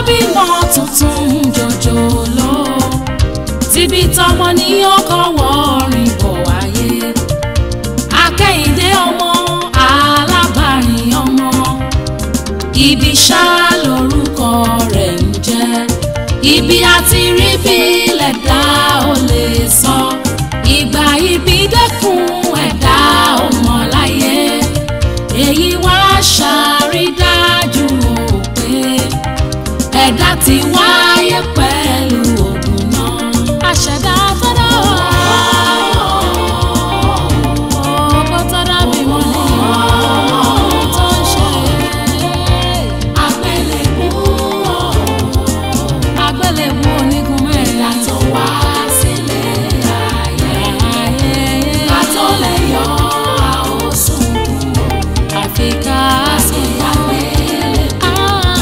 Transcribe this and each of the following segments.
bímọ tuntun jòjòló tíbi tọmọ ní ọkọ wọrin bọ̀ wáyé akẹ́yìndé ọmọ alábàárìn ọmọ ibi ṣá lórúkọ rẹ̀ ń jẹ́ ibi àti rí bí lẹ̀dá ò lè sọ ìgbà ibi dẹ́kun ẹ̀dá ò mọ̀ láyé èyí wá ṣàrídájú o pé ẹ̀dá ti wáyé pẹ̀lú ògùn náà. àṣẹ̀dá tọ́dọ̀ ọkọ tọ́dọ̀ bí wọ́n ní ohun tó ń ṣe. àgbélébú àgbélébú onígun mẹ́rin tó wá sílé ayé. ká tó lè yọ àwòsùn àfi ká sí àgbélébú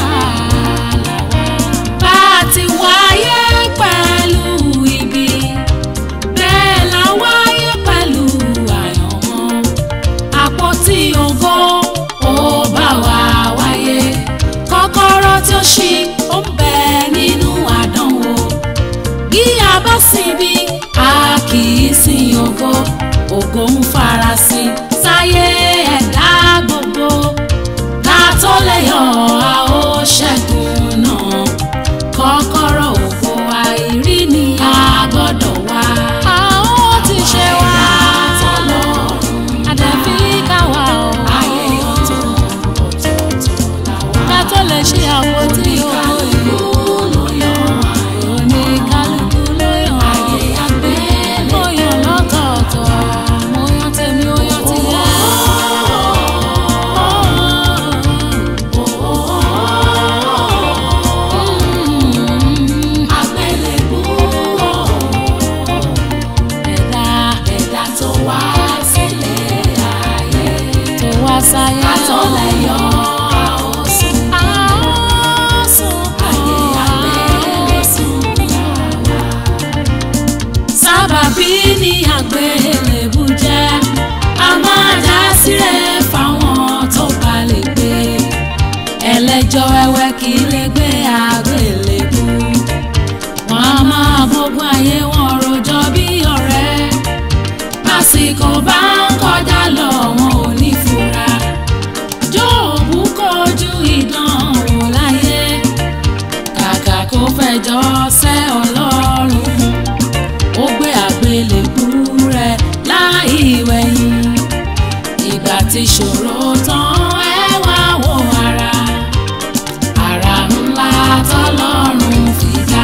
bá a ti wáyé pẹ̀lú ibi bẹ́ẹ̀ la wáyé pẹ̀lú àyànmọ́ àpótí ògo ó bá wa wáyé kọ́kọ́rọ́ tí ó ṣí ó ń bẹ nínú àdánwò bí a bá sinbi a kì í sin ògo ògo ń farasin sáyé ẹ̀dá gbogbo ká tó lè yọ a ó ṣẹ́gun náà kọ́kọ́rọ́ ògo àìrí ni a gbọ́dọ̀ wá. a ó ti ṣe wá àdàbí káwa o. ayé ọ̀tọ̀ ọ̀tọ̀ọ̀tọ̀ làwa. ká tó lè ṣe àwọn tí ó ìlú ló yọ ayọ̀ ní kálukú ló yọ. ayé àgbẹ̀ mo yàn lọ́tọ̀ọ̀tọ̀ mo yàn tèmi ó yàn tìyẹ. àgbélébú ẹ̀dá ẹ̀dá tó wá sílé ayé tó wá sáyé àtọ́lẹ̀ yọ àwòsùn àwòsùn ayé àgbélébùsùn yàrá. sábàbí ni àgbélébù jẹ́ a máa dá sílẹ̀ fáwọn tó bá lè gbé ẹlẹ́jọ́ wẹ́wẹ́ kì í lè gbé àgbélébù wọn a máa gbógun ayé wọn rojọ́ bí ọ̀rẹ́ lásìkò bá ń kọjá lọ wọn ò ní fura jóòbù kojú ìdánwò láyé kàkà kó fẹjọ́ sẹ́ ọlọ́run ó gbé àgbélébú rẹ̀ láì wẹ̀yìn ìgbà tí ṣòro tán ẹ wá wo ara ara ńlá tọ́lọ́run fi dá.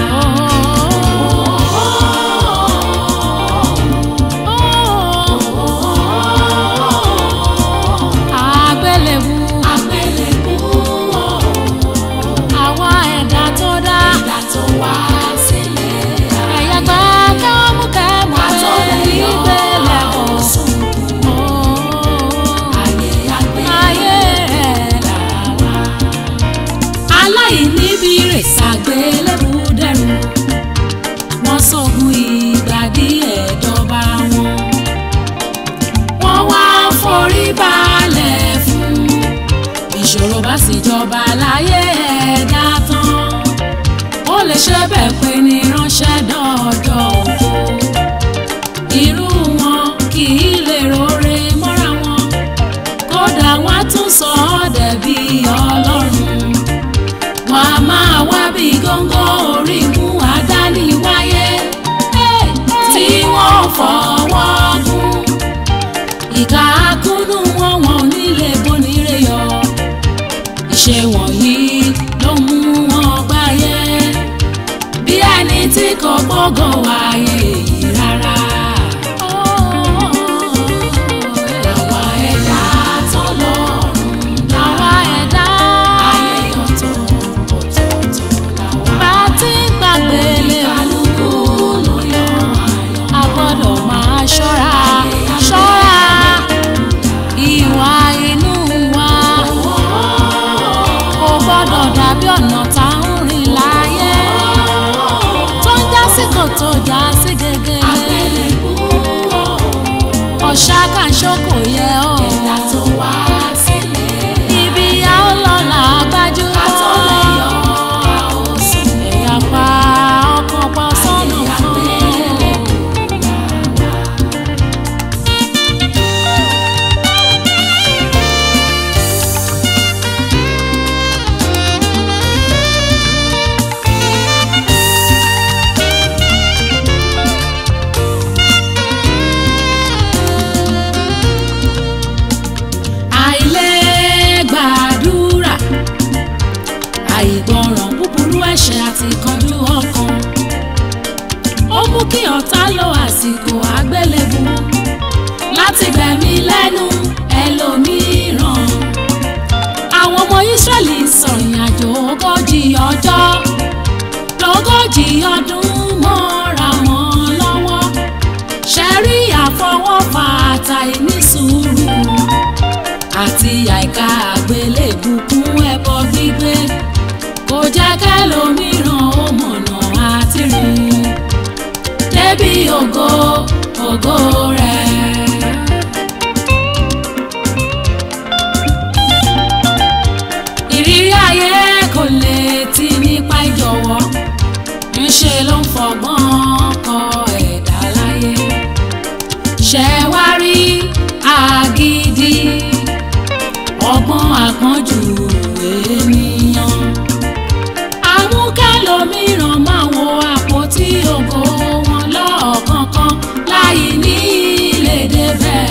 àgbélébú àgbélébú àwa ẹ̀dá tó dá ẹ̀dá tó wá sílé ẹ̀yà gbà kẹ́mú kẹ́mú pé ìgbélé kò sùn ayé ayé rẹ̀ làwà aláìníbi rè ṣàgbélébú dẹrù wọ́n sọ̀gùn ìgbà díẹ̀ dọ́ba wọn wọ́n wá forí balẹ̀ fún ìṣòro bá sì jọba láyé ẹ̀dá tán ó lè ṣe bẹ́ẹ̀ pé ní ránṣẹ́ dọ́ọ̀dọ̀ ògo irú wọn kì í lè rore mọ́ra wọn kódà wọ́n á tún sọ ọ́ dẹ̀bi ọlọ́run wọn a máa wá bí góńgó orí mú àdáni wáyé tí wọ́n fọwọ́ gún ìka akúnnú wọn wọn ò ní lè bonire yọ ìṣe wọ̀nyí ló mú wọn gbáyé bí ẹni tí kò gbọ́gàn wáyé yìí rárá. Àwa ẹ̀dá tọ́lọ́run dá. Àwa ẹ̀dá ayé ọ̀tọ̀ ọ̀tọ̀ọ̀tọ̀ làwa. Bá a ti ń gbàgbé lé kálukú ló yọ ayọ̀. A gbọ́dọ̀ máa ṣọ́ra ṣọ́ra ìwà inú wa. Kò gbọ́dọ̀ dàbí ọ̀nà tá ń rìn láyé. Tó ń já sí kòtò já sí gegele. Ọ̀ṣà kan ṣókò yẹ ọ́. Ẹ̀dá tó wá sílé. Ibi a ó lọ là á gbájú mọ́. àti kanjú ọkàn ó mú kí ọ̀tá lo àsìkò àgbélébù láti gbẹ̀mí lẹ́nu ẹlòmíràn àwọn ọmọ Ísírẹ́lì sọ̀rìn àjò ogójì ọjọ́ lógójì ọdún mọ́ra wọn lọ́wọ́ ṣẹ́rí àfọwọ́fà àtàìní sùúrù àti àìka àgbélébù kún ẹbọ gbígbé kò jẹ́ kẹ́lòmíràn ó mọ̀nà àti rìn débi ògo ògo rẹ̀. ìrírí ayé kò lè ti nípa ìjọ̀wọ́ ńṣe ló ń fọgbọ́n kọ ẹ̀dá láyé ṣẹ wá rí agídí ọgbọ́n àpọ́njù ènìyàn amúkẹ́lòmíràn máa wo àpótí ògo wọn lọ́ọ̀kọ̀ọ̀kan láì ní lè débẹ̀.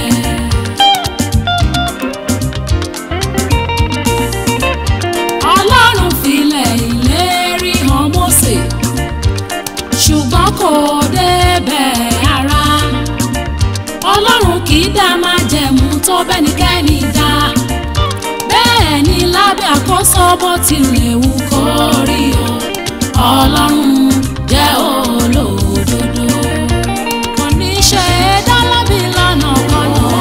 ọlọ́run filẹ̀ ìlérí hàn Mósè ṣùgbọ́n kò débẹ̀ ara ọlọ́run kì í dá májẹ̀mú tó bẹ́nikẹ́ni dá bẹ́ẹ̀ ni lábẹ́ àkóso bó tilẹ̀ wù kó rí o ọlọ́run jẹ́ olódodo kò ní ṣe é dá lábì lọ́nà kọ́nà.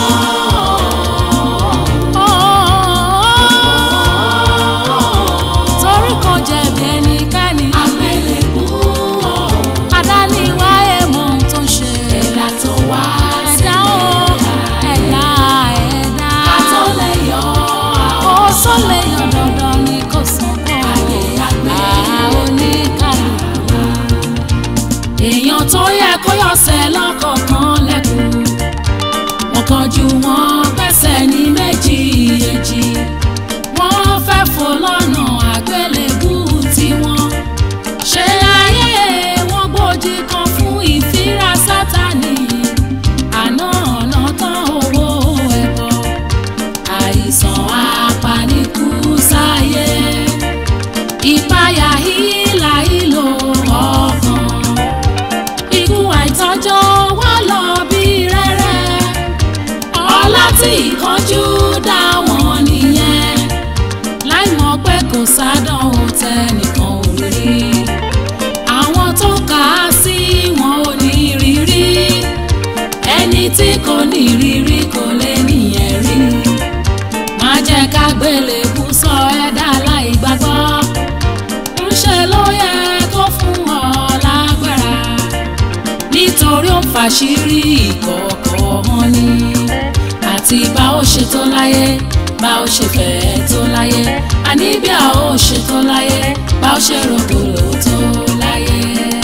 torí kò jẹ̀bi ẹnikẹ́ni. àgbélébú adániwáyé mọ ohun tó ń ṣe. ẹ̀dá tó wá ẹ̀dá o ẹ̀dá ẹ̀dá. ká tó lè yọ ó sọ lè yọ dandan ni kò sàn kọ́. ayé àgbẹ̀ oníkàlùkù. èèyàn tó yẹ kó yọ̀sẹ̀ lọ́kọ̀ọ̀kan lẹ́kùn. wọ́n kọjú wọn pẹ́sẹ̀ ní méjì èjì. wọ́n fẹ́ fò lọ́nà àgbélébú tiwọn. ṣé ayé wọn gbòdì kan fún ìfira sátani. àná ọ̀nà tán owó ẹ̀bọ. àìsàn apanikú sáyé. ìpayà hílà ìlò ọkàn. ikú àìtọ́jọ́ wá lọ bí rẹ́rẹ́. ọlá tí ìkánjú dá wọn nìyẹn. láì mọ̀ pé kò sádánwò tẹnìkan ò rí. àwọn tó kà á sí wọn ò ní rírí. ẹni tí kò ní rírí kò lè nìyẹn rí. má jẹ́ ká gbélébú sọ ẹ̀dá láì gbàgbọ́. ńṣe ló yẹ kó fún ọ lágbára. nítorí ó fàṣírí ìkọ̀kọ̀ wọn ni. àti bá ó ṣe tó láyé bá ó ṣe fẹ́ tó láyé àní bí a ó ṣe tó láyé bá ó ṣe rògbòlò tó láyé.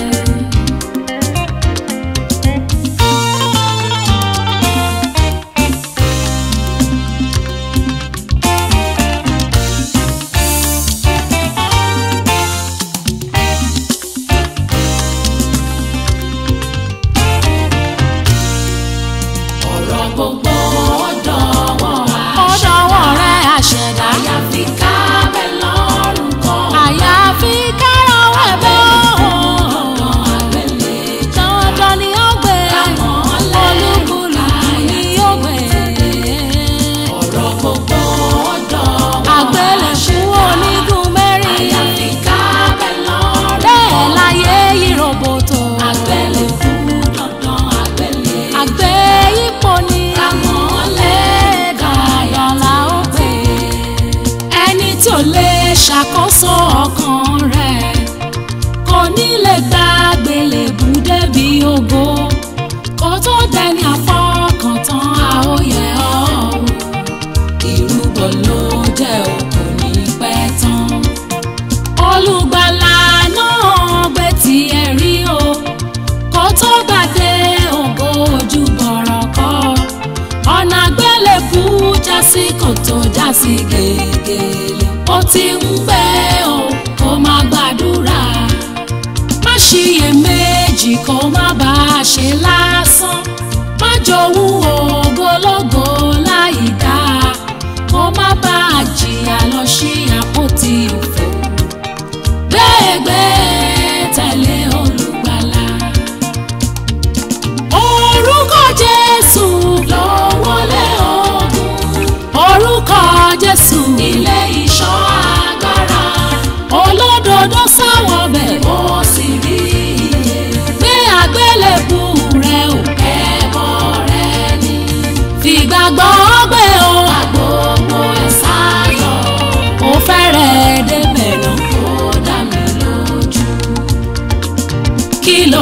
ọ̀rọ̀ gbogbo ọ̀dọ̀wọ́ ọ̀dọ̀wọ́ rẹ̀ àṣẹ̀dá. àyàfi ká bẹ́ lọ́rùn kọ́. àyàfi kárọ̀wọ́ ẹ̀bẹ̀ Dandan àgbélé dandan ni ó gbé olúkúlùkù ni ó gbé. ọ̀rọ̀ gbogbo ọ̀dọ̀wọ́ àgbélẹ̀kú onígun mẹ́rin àyàfi ká bẹ́ lọ́rùn bẹ́ẹ̀ láyé yìí roboto. àgbélé fún dandan àgbélé. àgbé ipò ni Àmọ́lẹ̀ dandan la ó gbé. ẹni tí ò lè ṣàkóso ọkàn rẹ̀ kò ní lè gba àgbélébù débi ògo kó tó dẹni àfọkàntán àóyẹ ọ̀hún ìrúbọ ló jẹ́ òkú ní pẹ́ tán olùgbàlà náà gbé tiẹ̀ rí o kó tó gbàdé ògo ojú bọ̀rọ̀ kọ́ ọ̀nà àgbélébù já sí kòtò já sí gègèlè ó ti ń gbẹ́ o kó má gbàdúrà má ṣiyèméjì kó má bá a ṣe lásán má jowú ògólógó láì dáa kó má bá a jìyà lọ sí àpótí òfò gbẹ́gbẹ́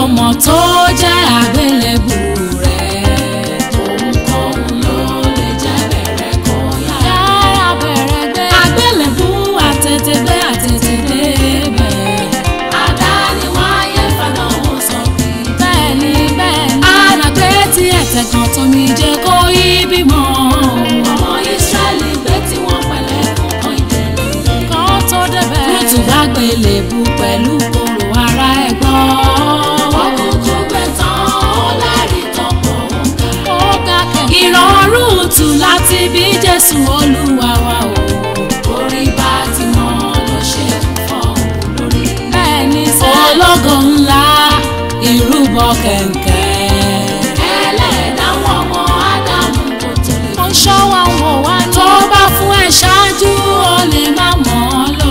mọ̀ tó jẹ́ àgbélébù rẹ̀. Ohunkóhun ló lè jẹ́ bẹ̀rẹ̀ kó yára. yára bẹ̀rẹ̀ gbé. Àgbélébù àtètègbé àtètèdé bẹ̀. Àdáni wáyé fàdánwò sọ pé. bẹ́ẹ̀ni bẹ́ẹ̀ni. Àràgbé tí ẹ̀tẹ̀ kan tómi jẹ́ kó yí bímọ. Ọmọ Ísírẹ́lì gbé tí wọ́n pẹ̀lẹ́ fún kan ìdẹ̀lẹ̀. kan tó débẹ̀. Lótú bá gbélébù pẹ̀lú kòrò ara ẹ̀ gbọ́. Ọkùnkùn gbé tán ó lẹ́rìí tán pọ̀ ń kà. ó ga kẹ̀kẹ́. Ìrọ̀rùn tù láti bí Jésù Olúwa wa o. Orí bá ti mọ́ ló ṣe ń fọ́ lórí. bẹ́ẹ̀ni sẹ́. Ológo ńlá ìrúbọ kẹ̀kẹ́. Ẹlẹ́dàá wọn ọmọ Ádámù kò tó lè ó ń ṣọ́ wa ń wò wá ní. tó bá fún ẹ ṣáájú ó lè má mọ̀ ọ́ lò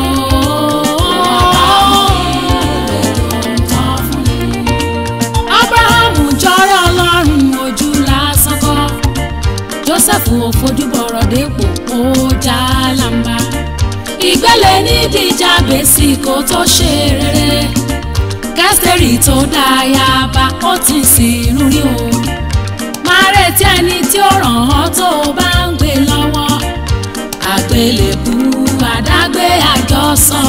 abrahamu jọrọ ọlọ́run ojú lásán kọ́ joseph ò fojú bọ̀rọ̀ dépò ó já lamba ìgbélé nídìí jábèsì kó tó ṣe rere kẹsìtẹ́rì tó dáyàbá ó ti sìn rí o máa retí ẹni tí ó ràn ọ́ tó o bá ń gbé lọ́wọ́ àgbélébù àdágbé àjọsọ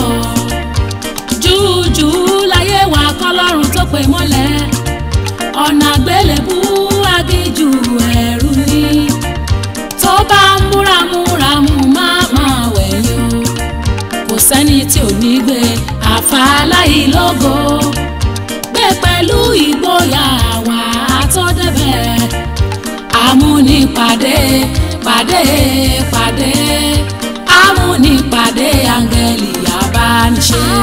jújù láyé wa kọlọ́run tó pè mọ́lẹ̀ ọ̀nà àgbélébù agíjù ẹ̀rù ni tó bá ń múramúramù má máa wẹ̀yìn o kò sẹ́ni tí ò ní gbé àfàlàyé lógo gbé pẹ̀lú ìgboyà wà á tó débẹ̀ amúnipàdé pàdé pàdé amúnipàdé áńgẹ́lì abániṣe.